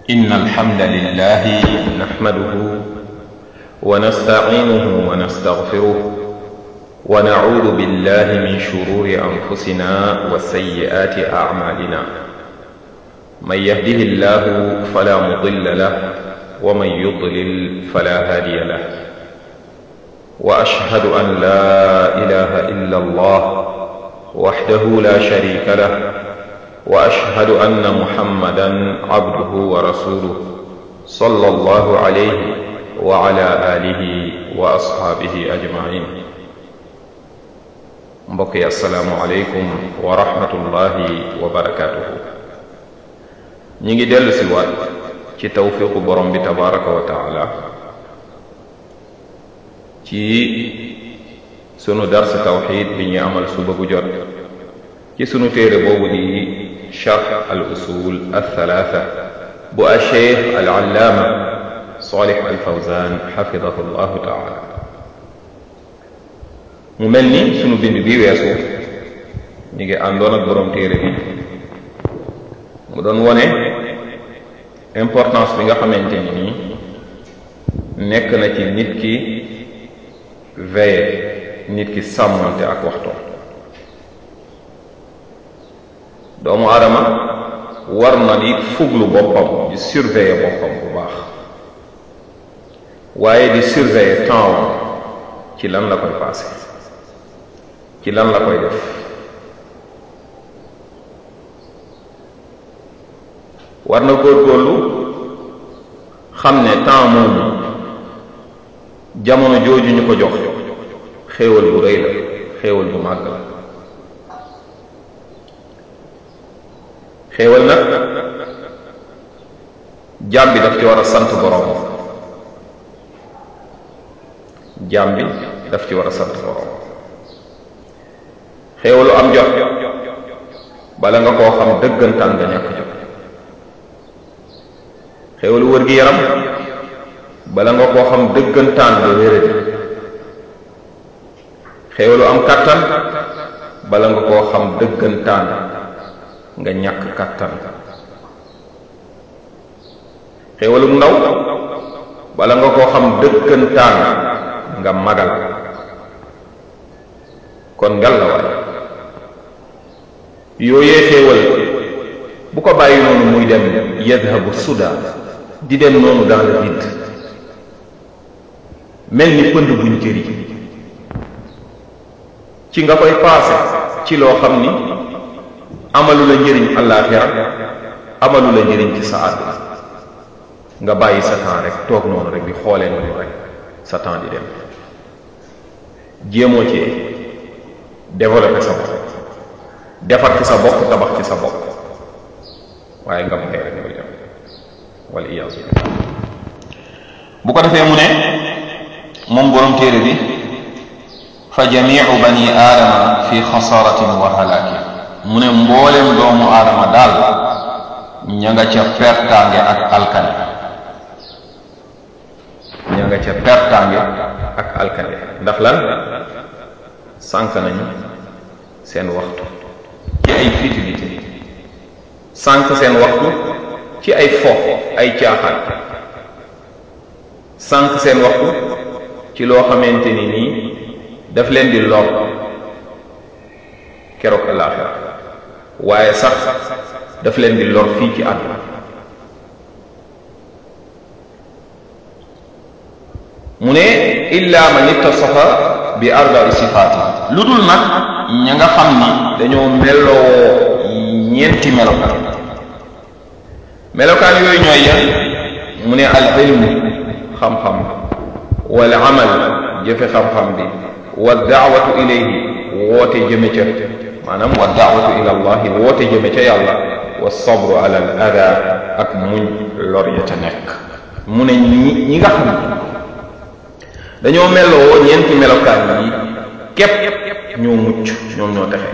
إن الحمد لله نحمده ونستعينه ونستغفره ونعوذ بالله من شرور أنفسنا وسيئات أعمالنا من يهده الله فلا مضل له ومن يضلل فلا هادي له وأشهد أن لا إله إلا الله وحده لا شريك له واشهد ان محمدا عبده ورسوله صلى الله عليه وعلى اله واصحابه اجمعين mbokk yi asalaamu aleykum wa rahmatullahi wa barakatuhu ñi ngi dellu si waat ci tawfiqu borom bi tabaraka wa taala ci sunu dars tawxid bi ñuy amal suba gu jot ci sunu téere boobu di charx al usul althalatha bu alcheikh al allaama salih al fawzan xafidahu llahu taala mu mel ni sunu bind bi weesu ñu ngi àndoon ak boroom téere bi mu doon wone importance bi nga xamante ni nii nekk na ci nit ki veille nit ki sàmmante ak waxtoom doomu aadama war na di fuglu boppam di surveiller boppam bu baax waaye di surveiller temps ci lan la koy passé ci lan la koy def war na góorgóorlu xam ne temps moomu jamono jooju ñu ko jox xéewal bu rëy la xéewal bu màgg la xéewal nag jaam bi daf ci war a sant borom jaam bi daf ci war a sant borom xéewalu am jot bala nga koo xam dëggantaan nga ñàkk jot xéewalu wër gi yaram bala nga koo xam dëggantaan nga wéradi xéewalu am kàttan bala nga koo xam dëggantaan nga ñàkk kàttan xéewalum ndaw bala nga koo xam dëkkantaan nga magal kon ngal la waay yooyee xéewal bu ko bàyyi noonu muy dem yadhabu suda di dem noonu dans le vide mel ni pënd buñ jëri ci nga koy paase ci loo xam ni amalu la njëriñ àllaaxira amalu la njëriñ ci sa àdduna nga bàyyi sa temps rek toog noonu rek di xoolee noonu rek sa temps di dem jéemoo ci développer sa bopp defar ci sa bopp tabax ci sa bopp waaye nga bàyyi rek muy dem wala iyaasu bu ko defee mu ne moom borom téere bi fa jamiu bani aadama fi xasaratin wa halaakin mu ne mboolem doomu aadama daal ña nga ca pertaange ak alkane ña nga ca pertaange ak alkane ndax lan sànq nañu seen waxtu ci ay futilité sànq seen waxtu ci ay fo ay caaxaan sànq seen waxtu ci loo xamante ni nii daf leen di lor keroog alaaxira waaye sax daf leen di lor fii ci àdduna mu ne illa man ittasafa bi arba'i sifaati lu dul nag ña nga xam ni dañoo meloo ñeenti melokaan melokaan yooyu ñooy yan mu ne al ilmu xam-xam wal amal jëfe xam-xam bi wa daawatu ilayhi woote jëme ca maanaam wa daawatu ila allahi woote jëme ca yàlla wa sabru ala al ada ak muñ lor ya ca nekk mu ne ñi ñi nga xam dañoo meloo ñeenti melokaan yi képp ñoo mucc ñoom ñoo texe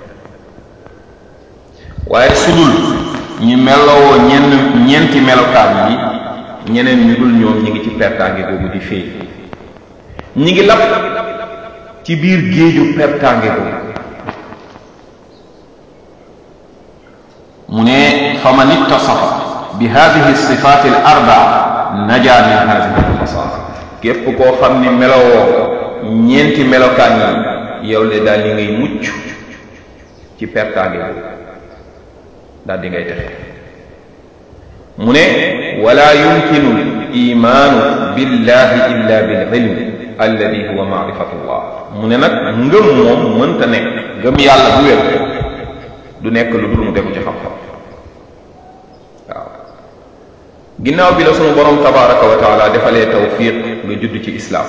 waaye su dul ñi meloo ñenn ñeenti melokaan yi ñeneen ñu dul ñoom ñi ngi ci pertaange googu di féey ñi ngi lap ci biir géeju pertaange googu mu ne fa man ittasafa bi hadihi sifaati al arbaa naja min hadihi al masaar képp koo xam ni melowoo ñeenti melokaan yi yow de daal di ngay mucc ci pertaange boobu daal di ngay texe mu ne wala yumkinu l imaanu billahi illa bil ilm alladi huwa maarifatullah mu ne nag ngëm moom mënta nekk ngëm yàlla bu wér du nekk lu dul mu tegu ci xam-xam waaw ginnaaw bi la sunu borom tabaraka wa taala defalee tawfiq nga judd ci islaam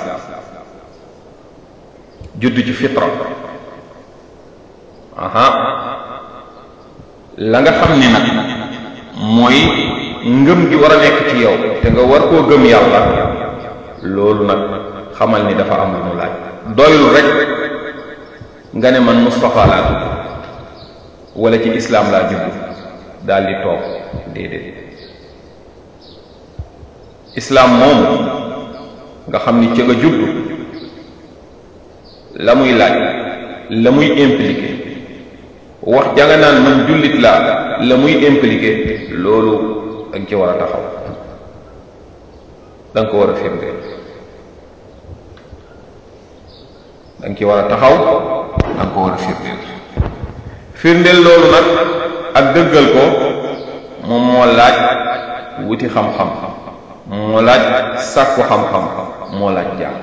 judd ci fitra aha la nga xam ni nag mooy ngëm gi war a nekk ci yow te nga war koo gëm yàlla loolu nag xamal ni dafa am lu mu laaj doyul rek nga ne man Moustapha laa tudd wala ci islaam laa judd daal di toog déedéet islaam moom nga xam ni ca nga judd la muy laaj la muy impliqué wax janga naan man jullit laa la muy impliqué loolu da nga ci war a taxaw da nga ko war a firndeel da nga ci war a taxaw da nga ko war a firndeel firndeel loolu nag ak dëggal ko moom moo laaj wuti xam-xam moo laaj sàkku xam-xam moo laaj jàng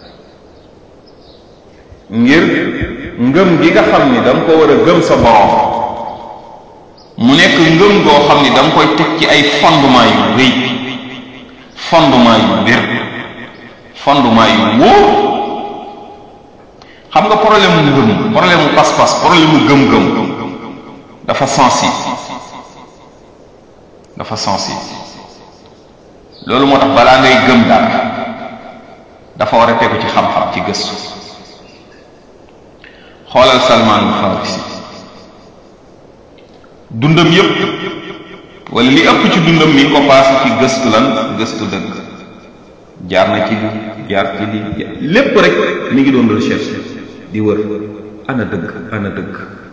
ngir ngëm gi nga xam ni da nga ko war a gëm sa borom mu nekk ngëm goo xam ni da nga koy teg ci ay fondement yu rëy fondement yu wér fondement yu wóor xam nga problème mu ngëm problème mu pas-pas problème mu gëm-gëm dafa sensible dafa sensible loolu moo tax balaa ngay gëm dara dafa war a tegu ci xam-xam ci gëstu xoolal Salmaanul Farisi dundam yépp wala li ëpp ci dundam mi ngi ko paase ci gëstu lan gëstu dëgg jaar na ci li jaar ci li lépp rek mi ngi doon recherche di wër ana dëgg ana dëgg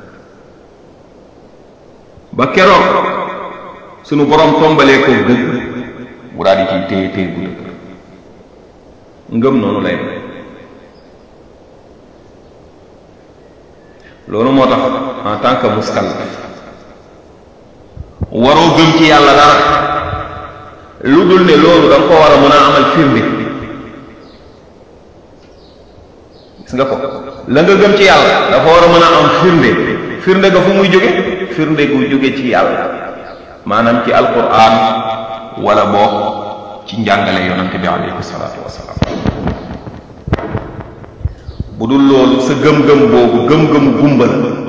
ba keroog sunu borom tombalee ko dëgg mu daal di ciy téye téye bu dëgg ngëm noonu lay loolu moo tax en tant que muskallaf waroo gëm ci yàlla dara lu dul ne loolu da nga ko war a mën a amal firnde gis nga ko la nga gëm ci yàlla dafa war a mën a am firnde firnde ga fu muy jóge firnde gu jóge ci yàlla maanaam ci alquran wala boo ci njàngale yonante bi alayhi salaatu wasalaam bu dul loolu sa gëm-gëm boobu gëm-gëmu gumbal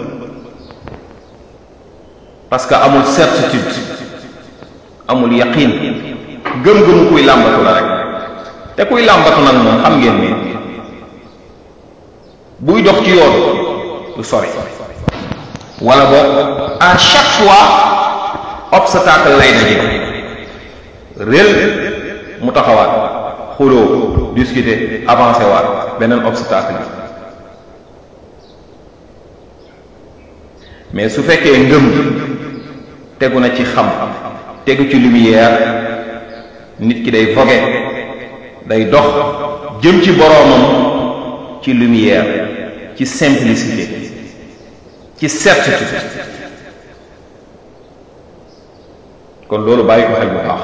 parce que amul certitude amul yaqin gëm-gëmu kuy làmbatu la rek te kuy làmbatu nag moom xam ngeen ni buy dox ci yoon du sori wala boog à chaque fois obstacle lay daje réel mu taxawaat xuloo discuter avancé waat beneen obstacle mais su fekkee ngëm tegu na ci xam tegu ci lumière nit ki day vogue day dox jëm ci boroomam ci lumière ci simplicité ci certitude kon loolu bàyyi ko xel bu baax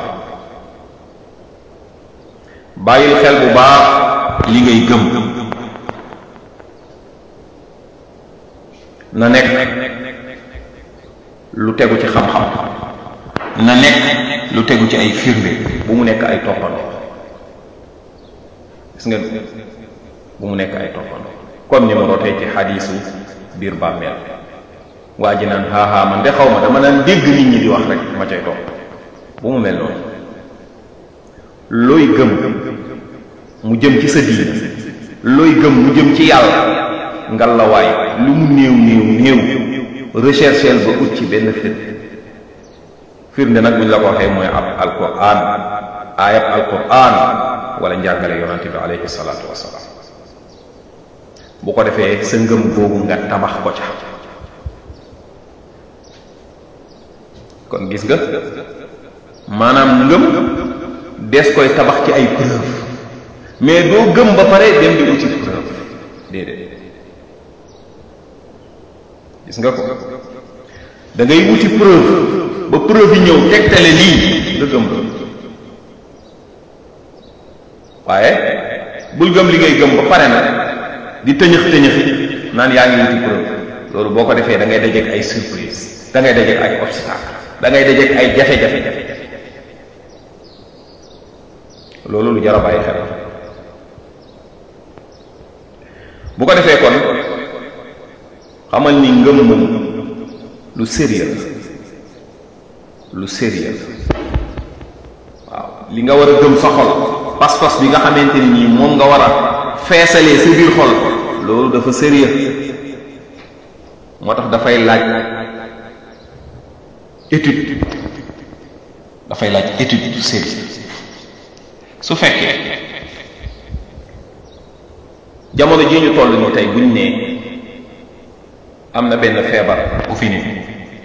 bàyyil xel bu baax li ngay gëm na nekk lu tegu ci xam-xam na nekk lu tegu ci ay firnde bu mu nekk ay toppandoo gis ngeen bu mu nekk ay toppandoo comme ni ma rootee ci xadiisu biir bàmmeel waa ji naan xaaxaa man de xaw ma dama naan dégg nit ñi di wax rek ma cay topp bu mu mel noonu looy gëm mu jëm ci sa diine looy gëm mu jëm ci yàlla ngal la waay lu mu néew néew néew rechercheel ba ut ci benn firnde firnde nag buñ la ko waxee mooy ab alquran ayab alquran wala njàngale yonante bi alayhi salaatu wasalaam bu ko defee sa ngëm boobu nga tabax ko ca kon gis nga maanaam ngëm des koy tabax ci ay preuve mais doo gëm ba pare dem di uti preuve déedéet gis nga ko da ngay wuti preuve ba preuve yi ñëw tegtale lii nga gëm ko waaye bul gëm li ngay gëm ba pare nag di tëñëx tëñëxi naan yaa ngi wuti preuve loolu boo ko defee da ngay dajeek ay surprise da ngay dajeek ay obstacle da ngay dajeek ay jafe-jafe loolu lu jar a bàyyi xel bu ko defee kon xamal ni ngëm moom lu sérieux lu sérieux waaw li nga war a gëm sa xol pas-pas bi nga xamante ni nii moom nga war a feesalee sa biir xol loolu dafa sérieux moo tax dafay laaj étude dafay laaj étude bu sérieux su fekkee jamono jii ñu toll ni tey buñ ne am na benn feebar bu fi nii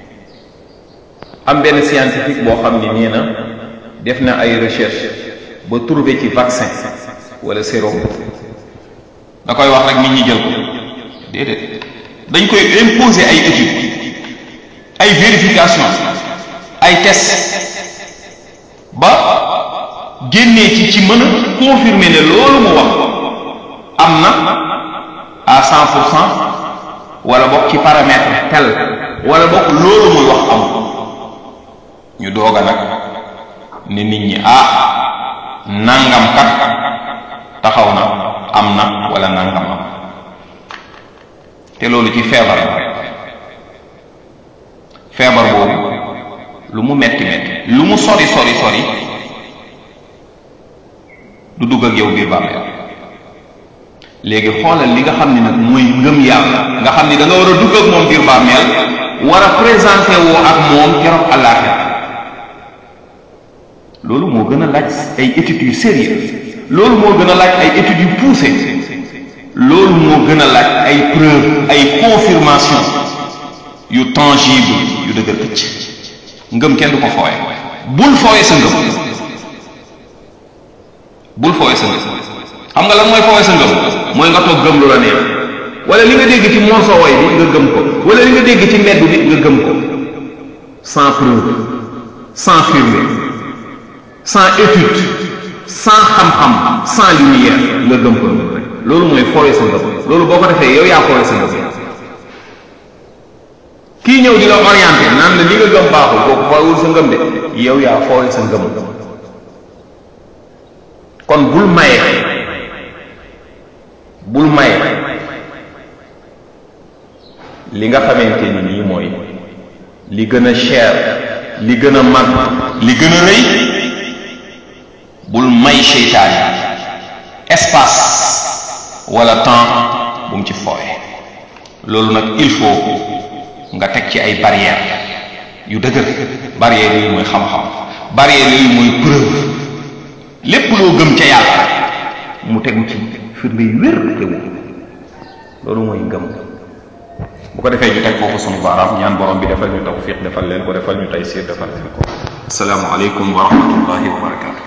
am benn scientifique boo xam ni nee na def na ay recherche ba trouver ci vaccin wala sérum da koy wax rek nit ñi jël ko déedéet dañ koy imposer ay études ay vérification ay test ba génnee ci ci mën a confirmer ne loolu mu wax am na à cent pour cent wala bokk ci paramètre tel wala bokk loolu muy wax am ñu doog a nag ne nit ñi ah nangam kat taxaw na am na wala nangam am te loolu ci feebar la feebar boobu lu mu metti metti lu mu sori sori sori du dugg ak yow biir bàmmeel léegi xoolal li nga xam ne nag mooy ngëm yàlla nga xam ni da nga war a dugg ak moom biir bàmmeel war a présenté woo ak moom keroog àllaaxira loolu moo gën a laaj ay études yu sérieux loolu moo gën a laaj ay études yu poussé loolu moo gën a laaj ay preuve ay confirmation yu tangible yu dëgër këcc ngëm kenn du ko fooye bul fooye sa ngëm bul fooye sa ngëm xam nga lan mooy fooye sa ngëm mooy nga toog gëm lu la neex wala li nga dégg ci morceau way bi nga gëm ko wala li nga dégg ci mbedd bi nga gëm ko sans preuve sans firnde sans étude sans xam-xam sans lumière nga gëm ko rek loolu mooy fooye sa ngëm loolu boo ko defee yow yaa fooye sa ngëm kii ñëw di la orienté naan la li nga gëm baaxul kooku fooyewul sa ngëm de yow yaa fooye sa ngëm kon bul maye bul maye li nga xamante ni nii mooy li gën a cher li gën a mag li gën a rëy bul may seytaane espace wala temps bu mu ci fooye loolu nag il faut nga teg ci ay barrières yu dëgër barrières yooyu mooy xam-xam barrières yooyu mooy preuve lépp loo gëm ca yàlla mu tegu ci firnde yu wér tegu loolu mooy ngëm bu ko defee ñu teg foofu sunu baaraam ñaan borom bi defal ñu tawfiq defal leen ko defal ñu taysiir defal leen ko assalaamu aleykum wa rahmatullahi wa barakatu